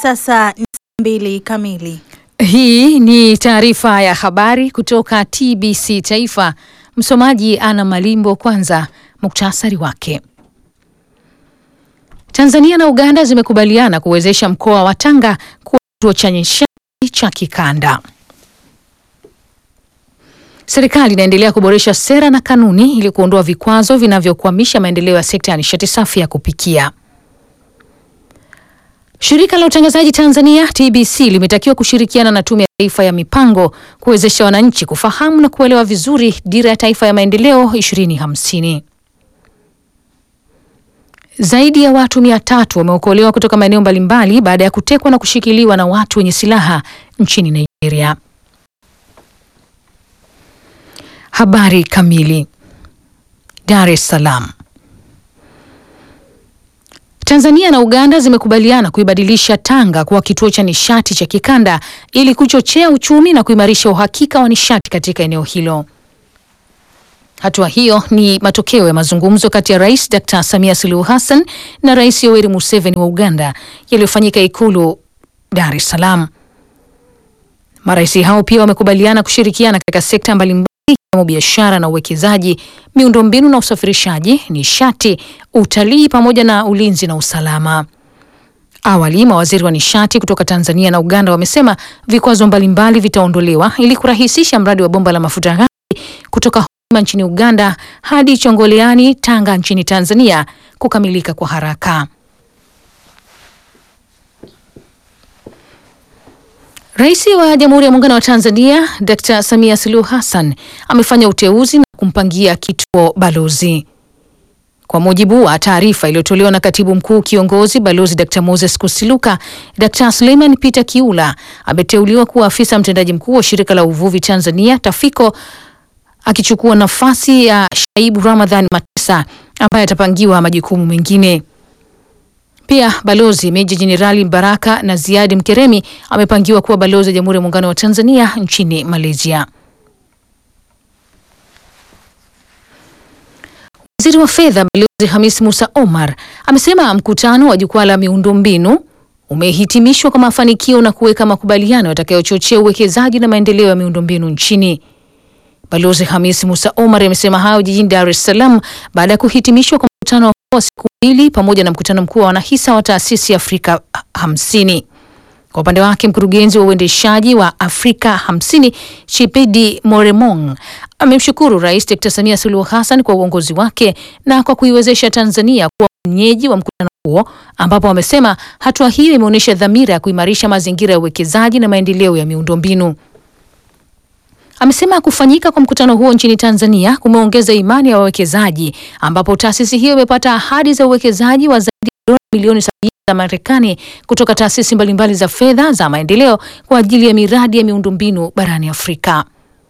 sasa ni saa mbili kamili. Hii ni taarifa ya habari kutoka TBC Taifa. Msomaji Ana Malimbo. Kwanza muktasari wake. Tanzania na Uganda zimekubaliana kuwezesha mkoa wa Tanga kuwa kituo cha nishati cha kikanda. Serikali inaendelea kuboresha sera na kanuni ili kuondoa vikwazo vinavyokwamisha maendeleo ya sekta ya nishati safi ya kupikia. Shirika la utangazaji Tanzania TBC limetakiwa kushirikiana na Tume ya Taifa ya Mipango kuwezesha wananchi kufahamu na kuelewa vizuri Dira ya Taifa ya Maendeleo 2050. Zaidi ya watu mia tatu wameokolewa kutoka maeneo mbalimbali baada ya kutekwa na kushikiliwa na watu wenye silaha nchini Nigeria. Habari kamili. Dar es Salaam. Tanzania na Uganda zimekubaliana kuibadilisha Tanga kuwa kituo cha nishati cha kikanda ili kuchochea uchumi na kuimarisha uhakika wa nishati katika eneo hilo. Hatua hiyo ni matokeo ya mazungumzo kati ya Rais Dr. Samia Suluhu Hassan na Rais Yoweri Museveni wa Uganda yaliyofanyika Ikulu Dar es Salaam. Marais hao pia wamekubaliana kushirikiana katika sekta mbalimbali ikiwemo biashara na uwekezaji, miundombinu na usafirishaji, nishati, utalii pamoja na ulinzi na usalama. Awali mawaziri wa nishati kutoka Tanzania na Uganda wamesema vikwazo mbalimbali vitaondolewa ili kurahisisha mradi wa bomba la mafuta ghafi kutoka Hoima nchini Uganda hadi Chongoleani Tanga nchini Tanzania kukamilika kwa haraka. Rais wa Jamhuri ya Muungano wa Tanzania Dr. Samia Suluhu Hassan amefanya uteuzi na kumpangia kituo balozi. Kwa mujibu wa taarifa iliyotolewa na Katibu Mkuu Kiongozi Balozi Dr. Moses Kusiluka, Dr. Suleiman Peter Kiula ameteuliwa kuwa afisa mtendaji mkuu wa Shirika la Uvuvi Tanzania Tafiko akichukua nafasi ya Shaibu Ramadhan Matisa ambaye atapangiwa majukumu mengine. Pia balozi meja jenerali Baraka na Ziadi Mkeremi amepangiwa kuwa balozi wa Jamhuri ya Muungano wa Tanzania nchini Malaysia. Waziri wa Fedha Balozi Hamis Musa Omar amesema mkutano wa jukwaa la miundombinu umehitimishwa kwa mafanikio na kuweka makubaliano yatakayochochea uwekezaji na maendeleo ya miundombinu nchini. Balozi Hamis Musa Omar amesema hayo jijini Dar es Salaam baada ya kuhitimishwa kwa mkutano wa siku mbili pamoja na mkutano mkuu wa wanahisa wa taasisi ya Afrika hamsini. Kwa upande wake mkurugenzi wa uendeshaji wa Afrika hamsini Chipedi Moremong amemshukuru Rais Dr. Samia Suluhu Hassan kwa uongozi wake na kwa kuiwezesha Tanzania kuwa mwenyeji wa mkutano huo, ambapo amesema hatua hiyo imeonyesha dhamira ya kuimarisha mazingira ya uwekezaji na maendeleo ya miundombinu. Amesema kufanyika kwa mkutano huo nchini Tanzania kumeongeza imani ya wawekezaji ambapo taasisi hiyo imepata ahadi za uwekezaji wa zaidi ya dola milioni sabini za Marekani kutoka taasisi mbalimbali za fedha za maendeleo kwa ajili ya miradi ya miundombinu barani Afrika.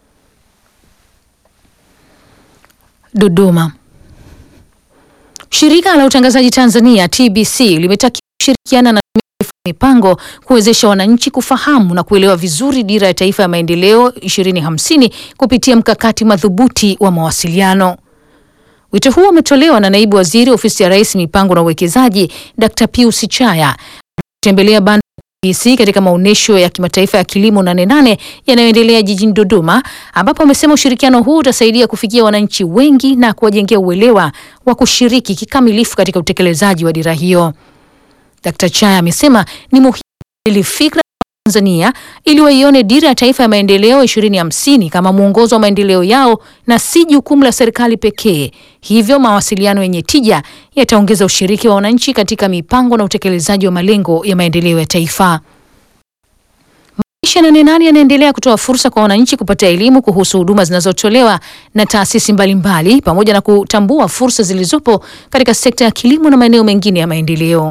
Dodoma. Shirika la utangazaji Tanzania TBC limetakiwa kushirikiana na mipango kuwezesha wananchi kufahamu na kuelewa vizuri Dira ya Taifa ya Maendeleo 2050 kupitia mkakati madhubuti wa mawasiliano. Wito huo umetolewa na Naibu Waziri Ofisi ya Rais Mipango na Uwekezaji Dr. Pius Chaya kutembelea banda TBC katika maonyesho ya kimataifa ya kilimo Nane Nane yanayoendelea jijini Dodoma, ambapo amesema ushirikiano huu utasaidia kufikia wananchi wengi na kuwajengea uelewa wa kushiriki kikamilifu katika utekelezaji wa dira hiyo. Dr. Chaya amesema ni muhimu ili fikra Tanzania ili waione Dira ya Taifa ya Maendeleo 2050 kama mwongozo wa maendeleo yao na si jukumu la serikali pekee. Hivyo mawasiliano yenye tija yataongeza ushiriki wa wananchi katika mipango na utekelezaji wa malengo ya maendeleo ya taifa. Maisha Nane Nane yanaendelea kutoa fursa kwa wananchi kupata elimu kuhusu huduma zinazotolewa na taasisi mbalimbali pamoja na kutambua fursa zilizopo katika sekta ya kilimo na maeneo mengine ya maendeleo.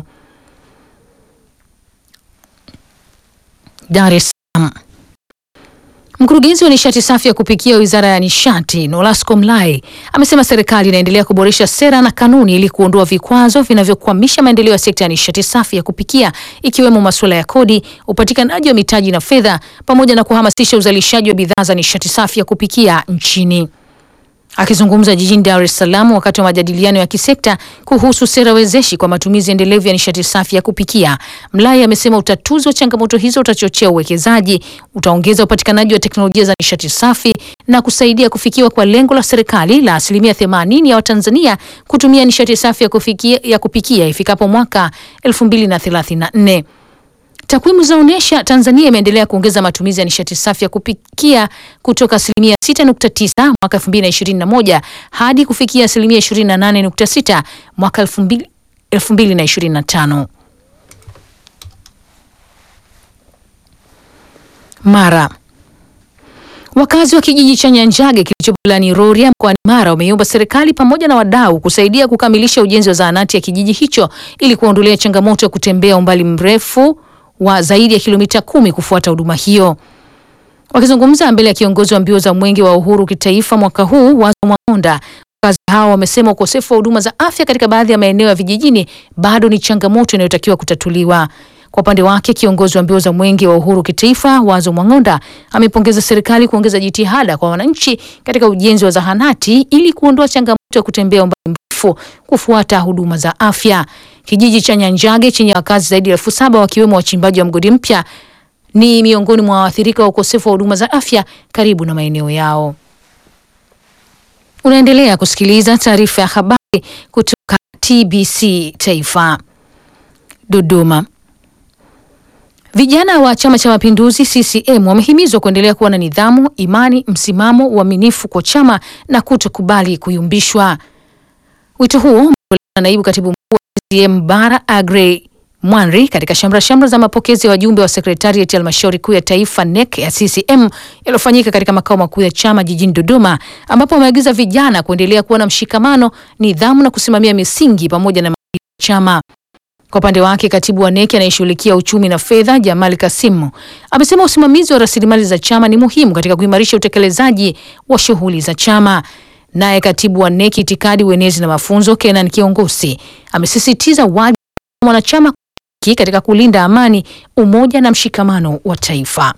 Dar es Salaam. Mkurugenzi wa nishati safi ya kupikia Wizara ya Nishati, Nolasco Mlai, amesema serikali inaendelea kuboresha sera na kanuni ili kuondoa vikwazo vinavyokwamisha maendeleo ya sekta ya nishati safi ya kupikia ikiwemo masuala ya kodi, upatikanaji wa mitaji na fedha pamoja na kuhamasisha uzalishaji wa bidhaa za nishati safi ya kupikia nchini. Akizungumza jijini Dar es Salaam wakati wa majadiliano ya kisekta kuhusu sera wezeshi kwa matumizi endelevu ya nishati safi ya kupikia, Mlai amesema utatuzi wa changamoto hizo utachochea uwekezaji, utaongeza upatikanaji wa teknolojia za nishati safi na kusaidia kufikiwa kwa lengo la serikali la asilimia 80 ya Watanzania kutumia nishati safi ya kufikia, ya kupikia ifikapo mwaka 2034. Takwimu zinaonyesha Tanzania imeendelea kuongeza matumizi ya nishati safi ya kupikia kutoka asilimia 6.9 mwaka 2021 hadi kufikia asilimia 28.6 mwaka 2025. Mara Wakazi wa kijiji cha Nyanjage kilichopo wilayani Rorya mkoani Mara wameiomba serikali pamoja na wadau kusaidia kukamilisha ujenzi wa zahanati ya kijiji hicho ili kuondolea changamoto ya kutembea umbali mrefu wa zaidi ya kilomita kumi kufuata huduma hiyo. Wakizungumza mbele ya kiongozi wa mbio za mwenge wa uhuru kitaifa mwaka huu Wazo Mwang'onda, wakazi hao wamesema ukosefu wa huduma za afya katika baadhi ya maeneo ya vijijini bado ni changamoto inayotakiwa kutatuliwa. Kwa upande wake kiongozi wa mbio za mwenge wa uhuru kitaifa Wazo Mwang'onda amepongeza serikali kuongeza jitihada kwa wananchi katika ujenzi wa zahanati ili kuondoa changamoto ya kutembea umbali mrefu kufuata huduma za afya. Kijiji cha Nyanjage chenye wakazi zaidi ya elfu saba wakiwemo wachimbaji wa mgodi mpya ni miongoni mwa waathirika wa ukosefu wa huduma za afya karibu na maeneo yao. Unaendelea kusikiliza taarifa ya habari kutoka TBC Taifa. Dodoma. Vijana wa Chama cha Mapinduzi CCM wamehimizwa kuendelea kuwa na nidhamu, imani, msimamo, uaminifu kwa chama na kutokubali kuyumbishwa. Wito huo umetolewa na naibu katibu mkuu wa CCM Bara Agrey Mwanri katika shamra shamra za mapokezi ya wajumbe wa sekretarieti ya halmashauri kuu ya taifa NEC ya CCM yaliyofanyika katika makao makuu ya chama jijini Dodoma, ambapo wameagiza vijana kuendelea kuwa na mshikamano, nidhamu na kusimamia misingi pamoja na maadili ya chama. Kwa upande wake katibu wa NEC anayeshughulikia uchumi na fedha Jamal Kasimu amesema usimamizi wa rasilimali za chama ni muhimu katika kuimarisha utekelezaji wa shughuli za chama. Naye katibu wa NEC itikadi, uenezi na mafunzo Kenan Kiongosi amesisitiza wajibu wa mwanachama katika kulinda amani, umoja na mshikamano wa taifa.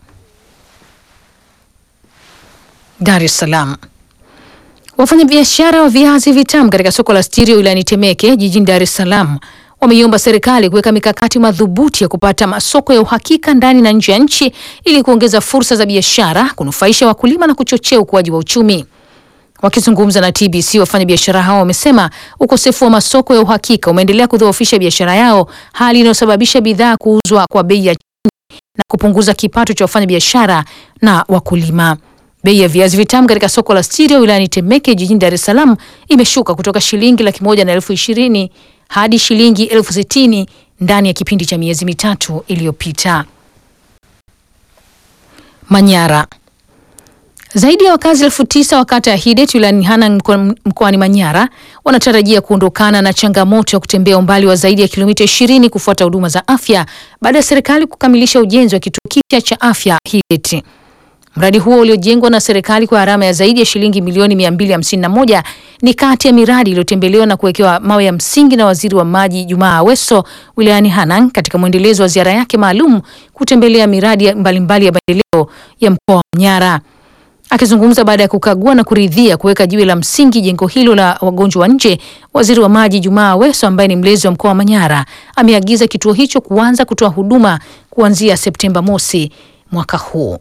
Dar es Salaam. Wafanyabiashara wa viazi vitamu katika soko la Stirio wilayani Temeke jijini Dar es Salaam wameiomba serikali kuweka mikakati madhubuti ya kupata masoko ya uhakika ndani na nje ya nchi ili kuongeza fursa za biashara, kunufaisha wakulima na kuchochea ukuaji wa uchumi. Wakizungumza na TBC, wafanyabiashara hao wamesema ukosefu wa masoko ya uhakika umeendelea kudhoofisha biashara yao, hali inayosababisha bidhaa kuuzwa kwa bei ya chini na kupunguza kipato cha wafanyabiashara na wakulima. Bei ya viazi vitamu katika soko la Stirio wilayani Temeke jijini Dar es Salaam imeshuka kutoka shilingi laki moja na elfu ishirini hadi shilingi elfu sitini ndani ya kipindi cha miezi mitatu iliyopita. Manyara. Zaidi ya wakazi elfu tisa wa kata ya Hidet wilayani Hanang mkoani Manyara wanatarajia kuondokana na changamoto ya kutembea umbali wa zaidi ya kilomita 20 kufuata huduma za afya baada ya serikali kukamilisha ujenzi wa kituo kipya cha afya Hidet. Mradi huo uliojengwa na serikali kwa gharama ya zaidi ya shilingi milioni 251 ni kati ya miradi iliyotembelewa na kuwekewa mawe ya msingi na waziri wa maji Jumaa Aweso wilayani Hanang katika mwendelezo wa ziara yake maalum kutembelea miradi mbalimbali mbali ya maendeleo ya mkoa wa Manyara. Akizungumza baada ya kukagua na kuridhia kuweka jiwe la msingi jengo hilo la wagonjwa wa nje, waziri wa maji Jumaa Aweso ambaye ni mlezi wa mkoa wa Manyara ameagiza kituo hicho kuanza kutoa huduma kuanzia Septemba mosi mwaka huu.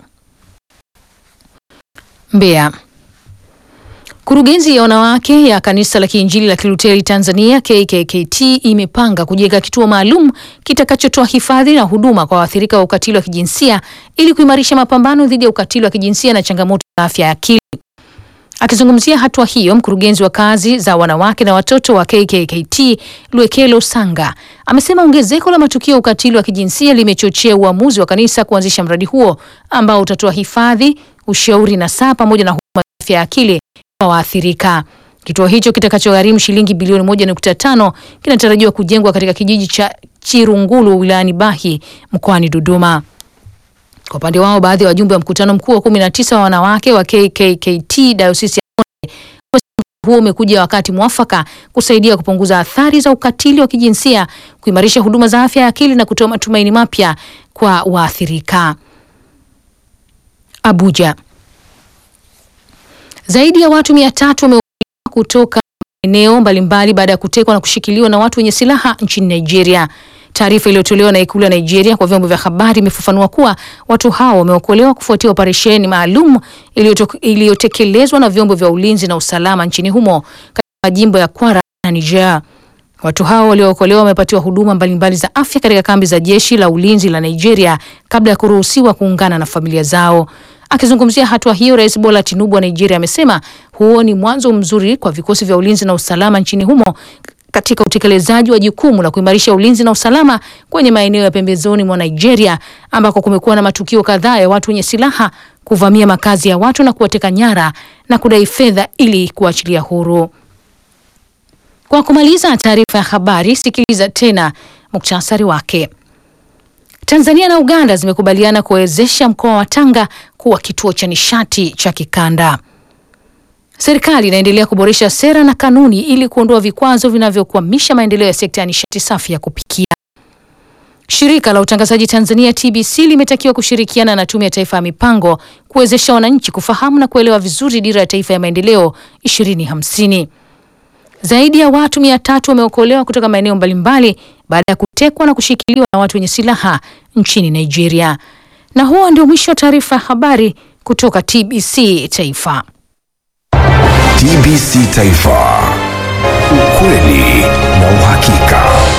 Mbeya. Kurugenzi ya wanawake ya Kanisa la Kiinjili la Kiluteri Tanzania KKKT imepanga kujenga kituo maalum kitakachotoa hifadhi na huduma kwa waathirika wa ukatili wa kijinsia ili kuimarisha mapambano dhidi ya ukatili wa kijinsia na changamoto za afya ya akili. Akizungumzia hatua hiyo, mkurugenzi wa kazi za wanawake na watoto wa KKKT Lwekelo Sanga amesema ongezeko la matukio ya ukatili wa kijinsia limechochea uamuzi wa kanisa kuanzisha mradi huo ambao utatoa hifadhi, ushauri na saa pamoja na huduma za afya ya akili kwa waathirika. Kituo hicho kitakachogharimu shilingi bilioni moja nukta tano kinatarajiwa kujengwa katika kijiji cha Chirungulu wilayani Bahi mkoani Dodoma. Kwa upande wao, baadhi ya wajumbe wa mkutano mkuu wa kumi na tisa wa wanawake wa KKKT Dayosisi ya Konde huo umekuja wakati mwafaka kusaidia kupunguza athari za ukatili wa kijinsia, kuimarisha huduma za afya ya akili na kutoa matumaini mapya kwa waathirika. Abuja. Zaidi ya watu mia tatu kutoka eneo mbalimbali baada ya kutekwa na kushikiliwa na watu wenye silaha nchini Nigeria. Taarifa iliyotolewa na ikulu ya Nigeria kwa vyombo vya habari imefafanua kuwa watu hao wameokolewa kufuatia operesheni maalum iliyotekelezwa na vyombo vya ulinzi na usalama nchini humo katika majimbo ya Kwara na Niger. Watu hao waliookolewa wamepatiwa huduma mbalimbali za afya katika kambi za jeshi la ulinzi la Nigeria kabla ya kuruhusiwa kuungana na familia zao. Akizungumzia hatua hiyo, Rais Bola Tinubu wa Nigeria amesema huo ni mwanzo mzuri kwa vikosi vya ulinzi na usalama nchini humo katika utekelezaji wa jukumu la kuimarisha ulinzi na usalama kwenye maeneo ya pembezoni mwa Nigeria ambako kumekuwa na matukio kadhaa ya watu wenye silaha kuvamia makazi ya watu na kuwateka nyara na kudai fedha ili kuachilia huru. Kwa kumaliza taarifa ya habari, sikiliza tena muktasari wake. Tanzania na Uganda zimekubaliana kuwezesha mkoa wa Tanga kuwa kituo cha nishati cha kikanda. Serikali inaendelea kuboresha sera na kanuni ili kuondoa vikwazo vinavyokwamisha maendeleo ya sekta ya nishati safi ya kupikia. Shirika la utangazaji Tanzania TBC limetakiwa kushirikiana na Tume ya Taifa ya Mipango kuwezesha wananchi kufahamu na kuelewa vizuri dira ya taifa ya maendeleo 2050. Zaidi ya watu mia tatu wameokolewa kutoka maeneo mbalimbali baada ya kutekwa na kushikiliwa na watu wenye silaha nchini Nigeria. Na huo ndio mwisho wa taarifa ya habari kutoka TBC Taifa. TBC Taifa, ukweli na uhakika.